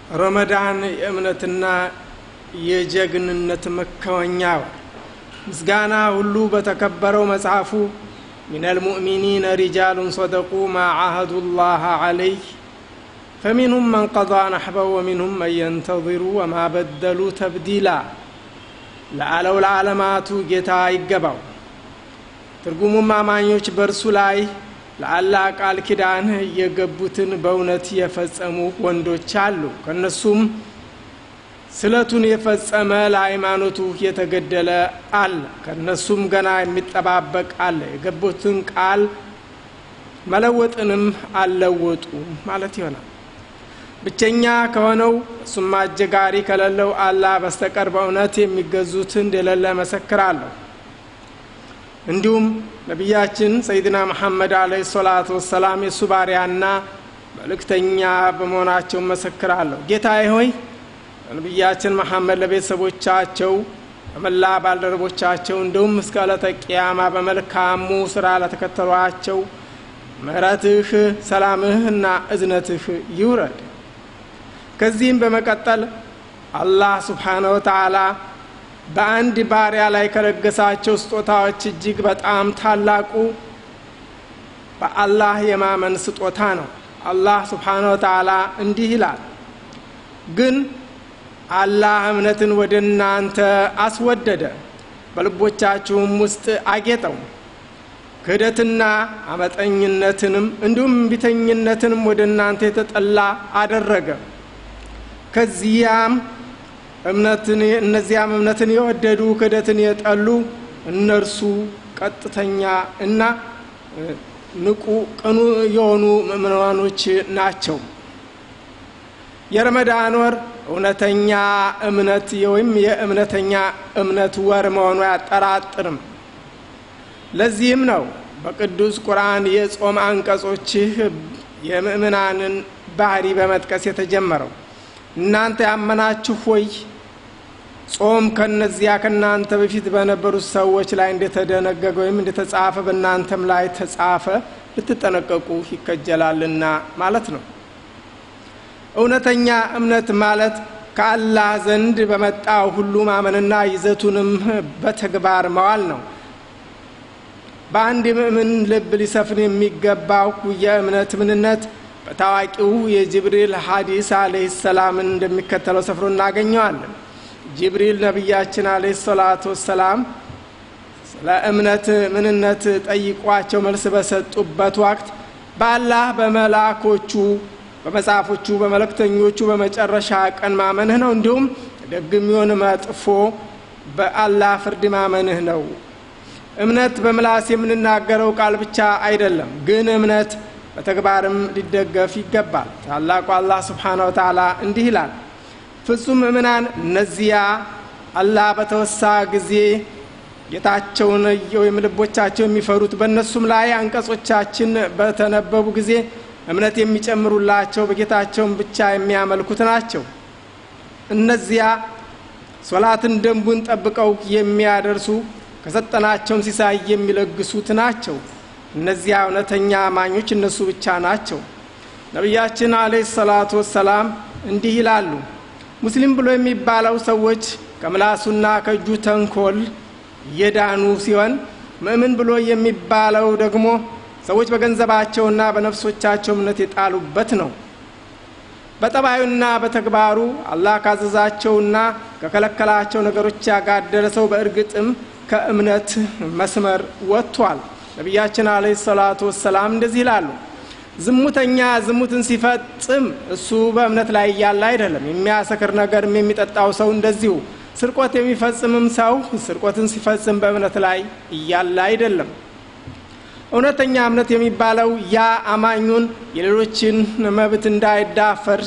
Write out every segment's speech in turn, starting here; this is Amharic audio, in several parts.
ረመዳን የእምነትና የጀግንነት መከወኛ ምስጋና ሁሉ በተከበረው መጽሐፉ من المؤمنين رجال صدقوا ما عاهدوا الله عليه فمنهم من قضى نحبه ومنهم من ينتظر وما بدلوا تبديلا ለአለው ለዓለማቱ ጌታ ይገባው ትርጉሙም አማኞች በእርሱ ላይ ለአላህ ቃል ኪዳን የገቡትን በእውነት የፈጸሙ ወንዶች አሉ ከእነሱም ስለቱን የፈጸመ ለሃይማኖቱ የተገደለ አለ ከእነሱም ገና የሚጠባበቅ አለ የገቡትን ቃል መለወጥንም አልለወጡ ማለት ይሆናል ብቸኛ ከሆነው እሱም አጀጋሪ ከሌለው አላህ በስተቀር በእውነት የሚገዙት እንደሌለ መሰክራለሁ እንዲሁም ነቢያችን ሰይድና መሐመድ አለ ሰላቱ ወሰላም የእሱ ባሪያና መልእክተኛ በመሆናቸው መሰክራለሁ ጌታዬ ሆይ ነቢያችን መሐመድ ለቤተሰቦቻቸው በመላ ባልደረቦቻቸው እንዲሁም እስከ ዕለተ ቅያማ በመልካሙ ስራ ለተከተሏቸው ምሕረትህ ሰላምህ እና እዝነትህ ይውረድ ከዚህም በመቀጠል አላህ ስብሓነ ወተዓላ በአንድ ባሪያ ላይ ከለገሳቸው ስጦታዎች እጅግ በጣም ታላቁ በአላህ የማመን ስጦታ ነው አላህ ስብሓነ ወተዓላ እንዲህ ይላል ግን አላህ እምነትን ወደ እናንተ አስወደደ በልቦቻችሁም ውስጥ አጌጠው ክህደትና አመጠኝነትንም እንዲሁም ቢተኝነትንም ወደ እናንተ የተጠላ አደረገ ከዚያም እምነትን እነዚያም እምነትን የወደዱ ክህደትን የጠሉ እነርሱ ቀጥተኛ እና ንቁ ቅኑ የሆኑ ምእምናኖች ናቸው የረመዳን ወር እውነተኛ እምነት ወይም የእምነተኛ እምነት ወር መሆኑ አያጠራጥርም ለዚህም ነው በቅዱስ ቁርአን የጾም አንቀጾችህ የምእምናንን ባህሪ በመጥቀስ የተጀመረው እናንተ ያመናችሁ ሆይ ጾም ከነዚያ ከእናንተ በፊት በነበሩት ሰዎች ላይ እንደተደነገገ ወይም እንደተጻፈ በእናንተም ላይ ተጻፈ ልትጠነቀቁ ይከጀላልና ማለት ነው እውነተኛ እምነት ማለት ከአላህ ዘንድ በመጣው ሁሉ ማመንና ይዘቱንም በተግባር መዋል ነው በአንድ ምእምን ልብ ሊሰፍን የሚገባው የእምነት ምንነት በታዋቂው የጅብሪል ሀዲስ አለህ ሰላምን እንደሚከተለው ሰፍሮ እናገኘዋለን ጅብሪል ነቢያችን አለህ ሰላቱ ወሰላም ስለ እምነት ምንነት ጠይቋቸው መልስ በሰጡበት ወቅት በአላህ በመላኮቹ በመጽሐፎቹ በመለክተኞቹ በመጨረሻ ቀን ማመንህ ነው እንዲሁም ደግም ይሆን መጥፎ በአላህ ፍርድ ማመንህ ነው እምነት በምላስ የምንናገረው ቃል ብቻ አይደለም ግን እምነት በተግባርም ሊደገፍ ይገባል ታላቁ አላህ ስብሓን ወተላ እንዲህ ይላል ፍጹም ምእምናን እነዚያ አላህ በተወሳ ጊዜ ጌታቸውን ወይም ልቦቻቸው የሚፈሩት በእነሱም ላይ አንቀጾቻችን በተነበቡ ጊዜ እምነት የሚጨምሩላቸው በጌታቸውን ብቻ የሚያመልኩት ናቸው እነዚያ ሶላትን ደንቡን ጠብቀው የሚያደርሱ ከሰጠናቸውም ሲሳይ የሚለግሱት ናቸው እነዚያ እውነተኛ አማኞች እነሱ ብቻ ናቸው ነቢያችን አለ ሰላቱ ወሰላም እንዲህ ይላሉ ሙስሊም ብሎ የሚባለው ሰዎች ከምላሱና ከእጁ ተንኮል የዳኑ ሲሆን ምእምን ብሎ የሚባለው ደግሞ ሰዎች በገንዘባቸውና በነፍሶቻቸው እምነት የጣሉበት ነው በጠባዩና በተግባሩ አላህ ካዘዛቸውና ከከለከላቸው ነገሮች ያጋደለ ሰው በእርግጥም ከእምነት መስመር ወጥቷል ነቢያችን አለ ሰላቱ ወሰላም እንደዚህ ይላሉ ዝሙተኛ ዝሙትን ሲፈጽም እሱ በእምነት ላይ እያለ አይደለም የሚያሰክር ነገርም የሚጠጣው ሰው እንደዚሁ ስርቆት የሚፈጽምም ሰው ስርቆትን ሲፈጽም በእምነት ላይ እያለ አይደለም እውነተኛ እምነት የሚባለው ያ አማኙን የሌሎችን መብት እንዳይዳፈር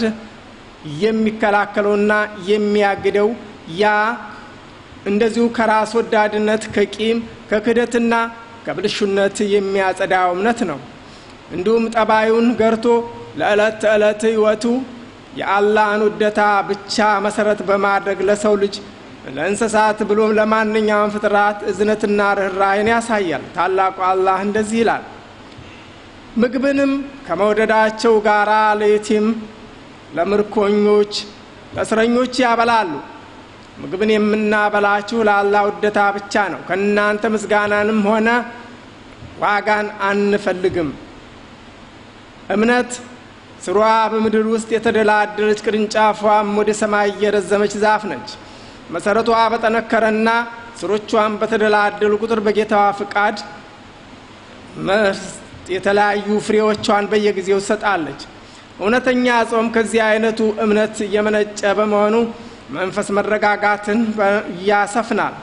የሚከላከለውና የሚያግደው ያ እንደዚሁ ከራስ ወዳድነት ከቂም ከክደትና ከብልሹነት የሚያጸዳው እምነት ነው እንዲሁም ጠባዩን ገርቶ ለዕለት ተዕለት ህይወቱ የአላህን ውደታ ብቻ መሰረት በማድረግ ለሰው ልጅ ለእንስሳት ብሎም ለማንኛውም ፍጥራት እዝነትና ርኅራይን ያሳያል ታላቁ አላህ እንደዚህ ይላል ምግብንም ከመውደዳቸው ጋር ለየቲም ለምርኮኞች ለእስረኞች ያበላሉ። ምግብን የምናበላችሁ ለአላህ ውደታ ብቻ ነው። ከእናንተ ምስጋናንም ሆነ ዋጋን አንፈልግም። እምነት ስሯ በምድር ውስጥ የተደላደለች ቅርንጫፏም ወደ ሰማይ የረዘመች ዛፍ ነች። መሰረቷ በጠነከረና ስሮቿን በተደላደሉ ቁጥር በጌታዋ ፍቃድ የተለያዩ ፍሬዎቿን በየጊዜው ትሰጣለች። እውነተኛ ጾም ከዚህ አይነቱ እምነት የመነጨ በመሆኑ መንፈስ መረጋጋትን ያሰፍናል።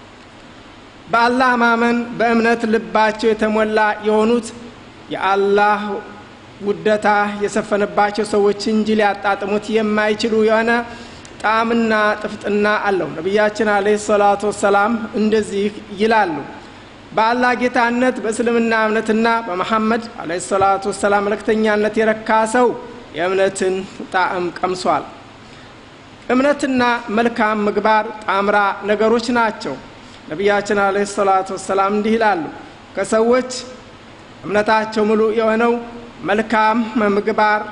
በአላህ ማመን በእምነት ልባቸው የተሞላ የሆኑት የአላህ ውደታ የሰፈነባቸው ሰዎች እንጂ ሊያጣጥሙት የማይችሉ የሆነ ጣዕምና ጥፍጥና አለው። ነቢያችን አለይሂ ሰላቱ ወሰላም እንደዚህ ይላሉ። በአላህ ጌታነት በእስልምና እምነትና በመሐመድ አለይሂ ሰላቱ ወሰላም መልእክተኛነት የረካ ሰው የእምነትን ጣዕም ቀምሷል። እምነትና መልካም ምግባር ጣምራ ነገሮች ናቸው። ነቢያችን አለይሂ ሰላቱ ወሰላም እንዲህ ይላሉ። ከሰዎች እምነታቸው ሙሉ የሆነው መልካም ምግባር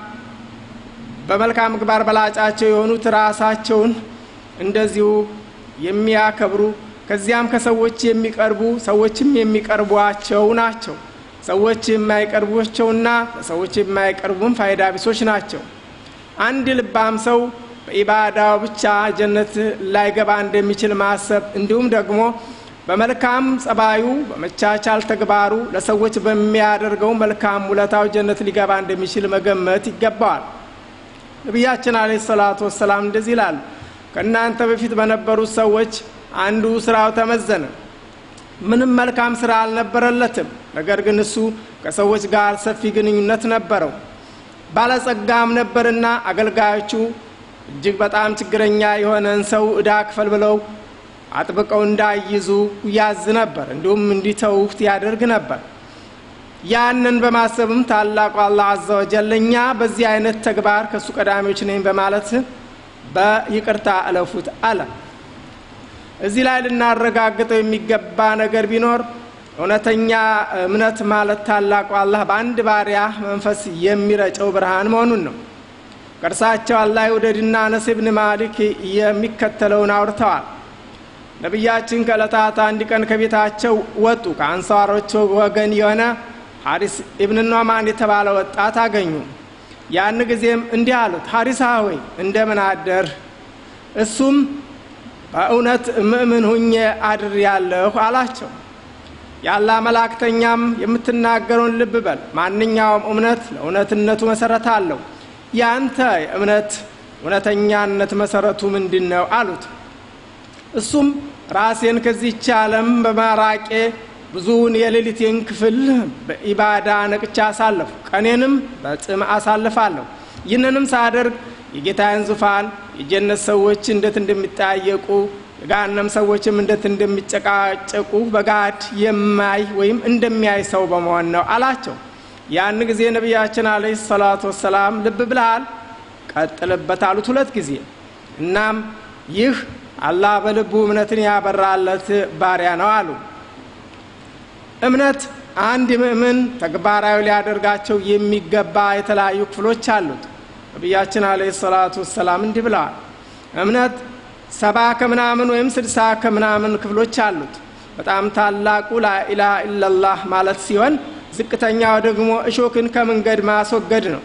በመልካም ምግባር በላጫቸው የሆኑት ራሳቸውን እንደዚሁ የሚያከብሩ ከዚያም ከሰዎች የሚቀርቡ ሰዎችም የሚቀርቧቸው ናቸው። ሰዎች የማይቀርቧቸውና ለሰዎች የማይቀርቡም ፋይዳ ቢሶች ናቸው። አንድ ልባም ሰው በኢባዳው ብቻ ጀነት ላይገባ እንደሚችል ማሰብ እንዲሁም ደግሞ በመልካም ጸባዩ በመቻቻል ተግባሩ ለሰዎች በሚያደርገው መልካም ውለታው ጀነት ሊገባ እንደሚችል መገመት ይገባዋል። ነቢያችን አለይሂ ሰላቱ ወሰላም እንደዚህ ይላሉ። ከእናንተ በፊት በነበሩት ሰዎች አንዱ ስራው ተመዘነ። ምንም መልካም ስራ አልነበረለትም። ነገር ግን እሱ ከሰዎች ጋር ሰፊ ግንኙነት ነበረው። ባለጸጋም ነበርና አገልጋዮቹ እጅግ በጣም ችግረኛ የሆነን ሰው እዳ ክፈል ብለው አጥብቀው እንዳይዙ ያዝ ነበር። እንዲሁም እንዲተውት ያደርግ ነበር። ያንን በማሰብም ታላቁ አላህ አዘ ወጀል እኛ በዚህ አይነት ተግባር ከእሱ ቀዳሚዎች ነኝ በማለት በይቅርታ እለፉት አለ። እዚህ ላይ ልናረጋግጠው የሚገባ ነገር ቢኖር እውነተኛ እምነት ማለት ታላቁ አላህ በአንድ ባሪያ መንፈስ የሚረጨው ብርሃን መሆኑን ነው። ከእርሳቸው አላህ ውደድና አነስ ብን ማሊክ የሚከተለውን አውርተዋል። ነቢያችን ከዕለታት አንድ ቀን ከቤታቸው ወጡ። ከአንሳሮች ወገን የሆነ ሐሪስ ኢብን ኖማን የተባለ ወጣት አገኙ። ያን ጊዜም እንዲህ አሉት፣ ሐሪሳ ሆይ እንደምን አደር? እሱም በእውነት ምእምን ሁኜ አድር ያለሁ አላቸው። የአላህ መላእክተኛም የምትናገረውን ልብ በል፣ ማንኛውም እምነት ለእውነትነቱ መሰረት አለው። ያንተ የእምነት እውነተኛነት መሰረቱ ምንድን ነው አሉት። እሱም ራሴን ከዚህች ዓለም በማራቄ ብዙውን የሌሊቴን ክፍል በኢባዳ ነቅቻ አሳለፉ፣ ቀኔንም በጽም አሳልፋለሁ። ይህንንም ሳደርግ የጌታዬን ዙፋን የጀነት ሰዎች እንዴት እንደሚጠያየቁ የገሃነም ሰዎችም እንዴት እንደሚጨቃጨቁ በጋድ የማይ ወይም እንደሚያይ ሰው በመሆን ነው አላቸው። ያን ጊዜ ነቢያችን አለይሂ ሰላቱ ወሰላም ልብ ብልሃል፣ ቀጥልበት አሉት ሁለት ጊዜ። እናም ይህ አላህ በልቡ እምነትን ያበራለት ባሪያ ነው አሉ። እምነት አንድ ምእምን ተግባራዊ ሊያደርጋቸው የሚገባ የተለያዩ ክፍሎች አሉት። ነቢያችን አለይሂ ሰላቱ ወሰላም እንዲህ ብለዋል። እምነት ሰባ ከምናምን ወይም ስድሳ ከምናምን ክፍሎች አሉት። በጣም ታላቁ ላኢላሃ ኢለላህ ማለት ሲሆን ዝቅተኛው ደግሞ እሾክን ከመንገድ ማስወገድ ነው።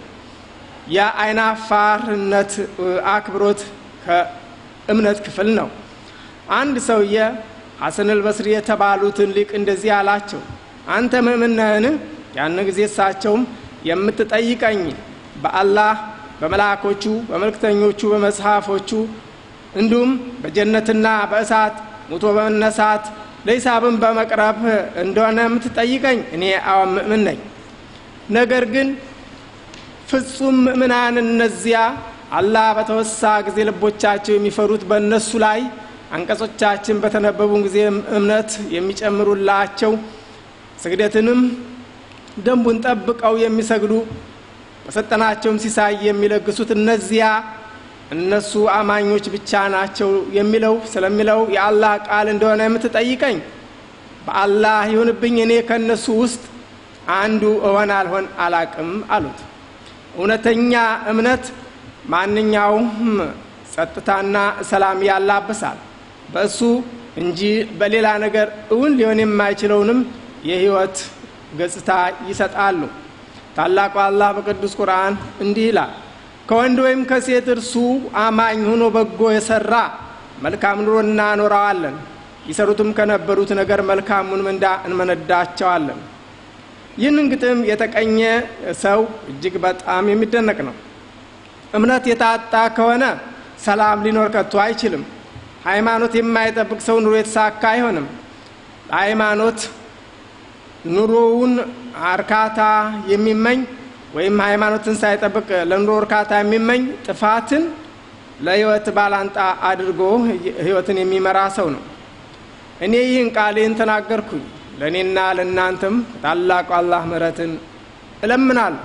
የአይናፋርነት አክብሮት ከእምነት ክፍል ነው። አንድ ሰውዬ ሐሰን አልበስሪ የተባሉትን ሊቅ እንደዚህ አላቸው፣ አንተ ምእምን ነህን? ያን ጊዜ እሳቸውም የምትጠይቀኝ በአላህ በመላኮቹ በመልእክተኞቹ በመጽሐፎቹ እንዲሁም በጀነትና በእሳት ሙቶ በመነሳት ለሂሳብን በመቅረብ እንደሆነ የምትጠይቀኝ እኔ አዎን ምእምን ነኝ። ነገር ግን ፍጹም ምእምናን እነዚያ አላህ በተወሳ ጊዜ ልቦቻቸው የሚፈሩት በእነሱ ላይ አንቀጾቻችን በተነበቡ ጊዜ እምነት የሚጨምሩላቸው ስግደትንም ደንቡን ጠብቀው የሚሰግዱ በሰጠናቸውም ሲሳይ የሚለግሱት እነዚያ እነሱ አማኞች ብቻ ናቸው የሚለው ስለሚለው የአላህ ቃል እንደሆነ የምትጠይቀኝ በአላህ ይሁንብኝ እኔ ከእነሱ ውስጥ አንዱ እሆን አልሆን አላቅም አሉት። እውነተኛ እምነት ማንኛውም ጸጥታና ሰላም ያላብሳል። በእሱ እንጂ በሌላ ነገር እውን ሊሆን የማይችለውንም የህይወት ገጽታ ይሰጣሉ። ታላቁ አላህ በቅዱስ ቁርአን እንዲህ ይላል፣ ከወንድ ወይም ከሴት እርሱ አማኝ ሆኖ በጎ የሰራ መልካም ኑሮ እናኖረዋለን፣ ይሰሩትም ከነበሩት ነገር መልካሙን ምንዳ እንመነዳቸዋለን። ይህንን ግጥም የተቀኘ ሰው እጅግ በጣም የሚደነቅ ነው። እምነት የታጣ ከሆነ ሰላም ሊኖር ከቶ አይችልም። ሃይማኖት የማይጠብቅ ሰው ኑሮ የተሳካ አይሆንም። ለሃይማኖት ኑሮውን እርካታ የሚመኝ ወይም ሃይማኖትን ሳይጠብቅ ለኑሮ እርካታ የሚመኝ ጥፋትን ለህይወት ባላንጣ አድርጎ ህይወትን የሚመራ ሰው ነው። እኔ ይህን ቃሌን ተናገርኩኝ፣ ለእኔና ለእናንተም ታላቁ አላህ ምሕረትን እለምናለሁ።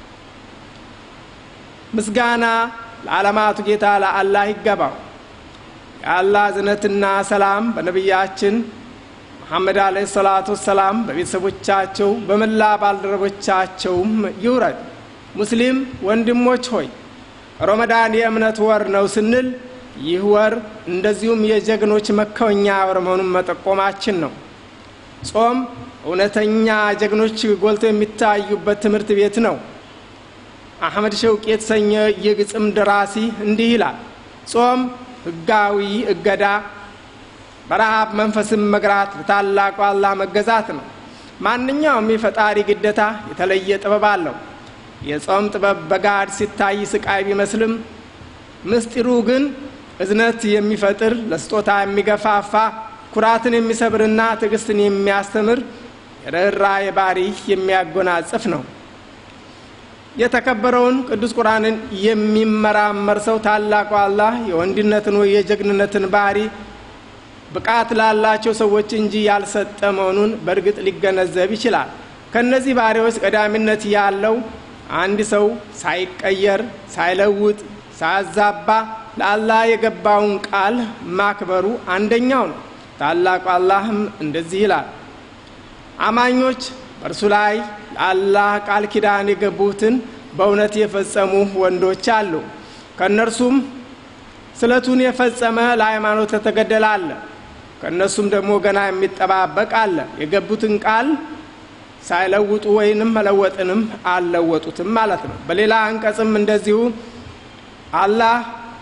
ምስጋና ለዓለማቱ ጌታ ለአላህ ይገባው። የአላህ እዝነትና ሰላም በነቢያችን መሐመድ አለይሂ ሰላቱ ወሰላም በቤተሰቦቻቸው በመላ ባልደረቦቻቸውም ይውረድ። ሙስሊም ወንድሞች ሆይ ረመዳን የእምነት ወር ነው ስንል ይህ ወር እንደዚሁም የጀግኖች መከወኛ ወር መሆኑን መጠቆማችን ነው። ጾም እውነተኛ ጀግኖች ጎልተው የሚታዩበት ትምህርት ቤት ነው። አሕመድ ሸውቅ የተሰኘ የግጥም ደራሲ እንዲህ ይላል። ጾም ህጋዊ እገዳ፣ በረሃብ መንፈስን መግራት፣ ለታላቁ አላህ መገዛት ነው። ማንኛውም የፈጣሪ ግደታ የተለየ ጥበብ አለው። የጾም ጥበብ በጋድ ሲታይ ስቃይ ቢመስልም ምስጢሩ ግን እዝነት የሚፈጥር ለስጦታ የሚገፋፋ ኩራትን የሚሰብርና ትዕግስትን የሚያስተምር የርኅራኄ ባህሪ የሚያጎናጽፍ ነው። የተከበረውን ቅዱስ ቁርአንን የሚመራመር ሰው ታላቁ አላህ የወንድነትን ወይ የጀግንነትን ባህሪ ብቃት ላላቸው ሰዎች እንጂ ያልሰጠ መሆኑን በእርግጥ ሊገነዘብ ይችላል። ከእነዚህ ባህሪዎች ቀዳሚነት ያለው አንድ ሰው ሳይቀየር፣ ሳይለውጥ፣ ሳያዛባ ለአላህ የገባውን ቃል ማክበሩ አንደኛው ነው። ታላቁ አላህም እንደዚህ ይላል፣ አማኞች በእርሱ ላይ ለአላህ ቃል ኪዳን የገቡትን በእውነት የፈጸሙ ወንዶች አሉ። ከእነርሱም ስለቱን የፈጸመ ለሃይማኖት የተገደለ አለ። ከእነሱም ደግሞ ገና የሚጠባበቅ አለ። የገቡትን ቃል ሳይለውጡ ወይንም መለወጥንም አልለወጡትም ማለት ነው። በሌላ አንቀጽም እንደዚሁ አላህ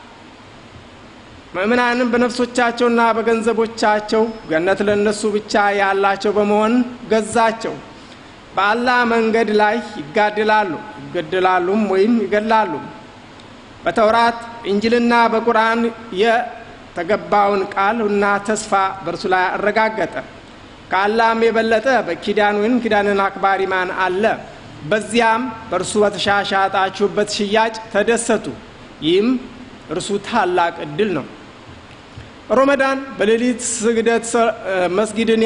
ምእምናንም በነፍሶቻቸውና በገንዘቦቻቸው ገነት ለእነሱ ብቻ ያላቸው በመሆን ገዛቸው። በአላህ መንገድ ላይ ይጋድላሉ፣ ይገድላሉም ወይም ይገድላሉ። በተውራት እንጅልና በቁርአን የተገባውን ቃል እና ተስፋ በእርሱ ላይ አረጋገጠ። ከአላህም የበለጠ በኪዳን ወይም ኪዳንን አክባሪ ማን አለ? በዚያም በእርሱ በተሻሻጣችሁበት ሽያጭ ተደሰቱ። ይህም እርሱ ታላቅ እድል ነው። ሮመዳን በሌሊት ስግደት መስጊድን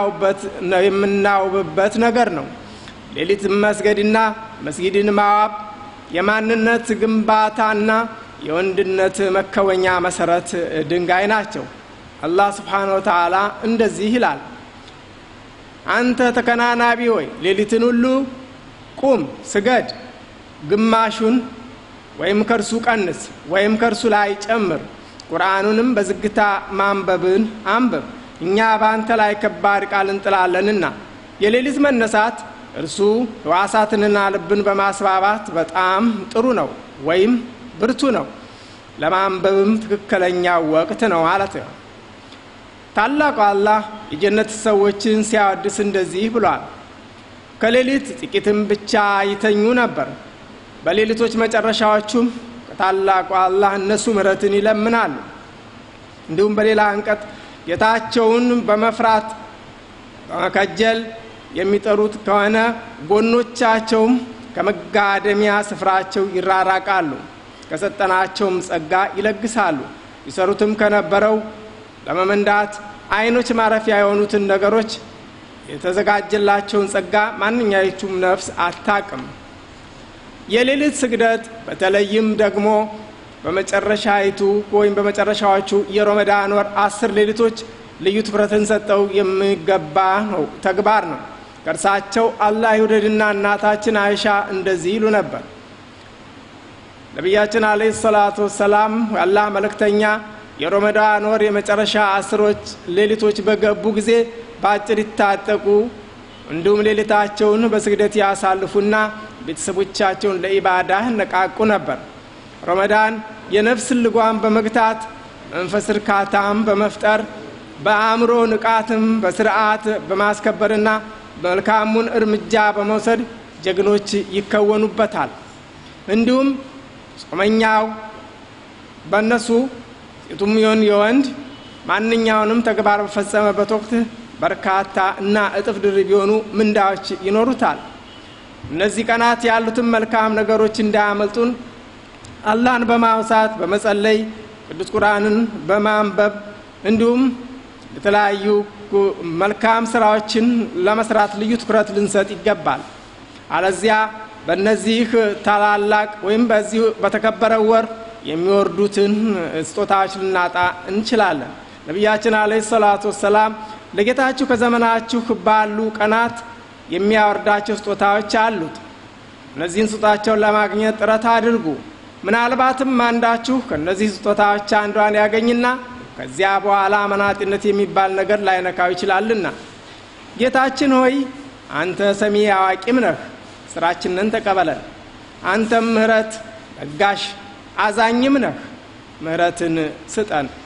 የምናውብበት ነገር ነው። ሌሊት መስገድና መስጊድን ማዋብ የማንነት ግንባታና የወንድነት መከወኛ መሰረት ድንጋይ ናቸው። አላህ ስብሓነ ወተዓላ እንደዚህ ይላል፣ አንተ ተከናናቢ ሆይ ሌሊትን ሁሉ ቁም፣ ስገድ፣ ግማሹን ወይም ከእርሱ ቀንስ ወይም ከእርሱ ላይ ጨምር። ቁርአኑንም በዝግታ ማንበብን አንብብ፣ እኛ በአንተ ላይ ከባድ ቃል እንጥላለንና። የሌሊት መነሳት እርሱ ሕዋሳትንና ልብን በማስባባት በጣም ጥሩ ነው ወይም ብርቱ ነው። ለማንበብም ትክክለኛው ወቅት ነው ማለት ነው። ታላቁ አላህ የጀነት ሰዎችን ሲያወድስ እንደዚህ ብሏል። ከሌሊት ጥቂትም ብቻ ይተኙ ነበር በሌሊቶች መጨረሻዎቹም ከታላቁ አላህ እነሱ ምሕረትን ይለምናሉ። እንዲሁም በሌላ አንቀጥ ጌታቸውን በመፍራት በመከጀል የሚጠሩት ከሆነ ጎኖቻቸውም ከመጋደሚያ ስፍራቸው ይራራቃሉ፣ ከሰጠናቸውም ጸጋ ይለግሳሉ። ይሰሩትም ከነበረው ለመመንዳት አይኖች ማረፊያ የሆኑትን ነገሮች የተዘጋጀላቸውን ጸጋ ማንኛይቱም ነፍስ አታቅም። የሌሊት ስግደት በተለይም ደግሞ በመጨረሻይቱ ወይም በመጨረሻዎቹ የሮመዳን ወር አስር ሌሊቶች ልዩ ትኩረትን ሰጠው የሚገባ ነው ተግባር ነው። ከእርሳቸው አላህ ይውደድና እናታችን አይሻ እንደዚህ ይሉ ነበር። ነቢያችን አለ ሰላቱ ወሰላም አላህ መልእክተኛ የሮመዳን ወር የመጨረሻ አስሮች ሌሊቶች በገቡ ጊዜ በአጭር ይታጠቁ እንዲሁም ሌሊታቸውን በስግደት ያሳልፉና ቤተሰቦቻቸውን ለኢባዳ ነቃቁ ነበር። ረመዳን የነፍስን ልጓም በመግታት መንፈስ እርካታም በመፍጠር በአእምሮ ንቃትም በስርዓት በማስከበርና መልካሙን እርምጃ በመውሰድ ጀግኖች ይከወኑበታል። እንዲሁም ጾመኛው በእነሱ ሴቱም ይሁን የወንድ ማንኛውንም ተግባር በፈጸመበት ወቅት በርካታ እና እጥፍ ድርብ የሆኑ ምንዳዎች ይኖሩታል። እነዚህ ቀናት ያሉትን መልካም ነገሮች እንዳያመልጡን አላህን በማውሳት በመጸለይ ቅዱስ ቁርአንን በማንበብ እንዲሁም የተለያዩ መልካም ስራዎችን ለመስራት ልዩ ትኩረት ልንሰጥ ይገባል። አለዚያ በእነዚህ ታላላቅ ወይም በዚህ በተከበረው ወር የሚወርዱትን ስጦታዎች ልናጣ እንችላለን። ነቢያችን አለ ሰላቱ ወሰላም ለጌታችሁ ከዘመናችሁ ባሉ ቀናት የሚያወርዳቸው ስጦታዎች አሉት። እነዚህን ስጦታቸውን ለማግኘት ጥረት አድርጉ። ምናልባትም አንዳችሁ ከእነዚህ ስጦታዎች አንዷን ያገኝና ከዚያ በኋላ መናጢነት የሚባል ነገር ላይነካው ይችላልና። ጌታችን ሆይ አንተ ሰሚ አዋቂም ነህ፣ ስራችንን ተቀበለን። አንተም ምህረት ለጋሽ አዛኝም ነህ፣ ምህረትን ስጠን።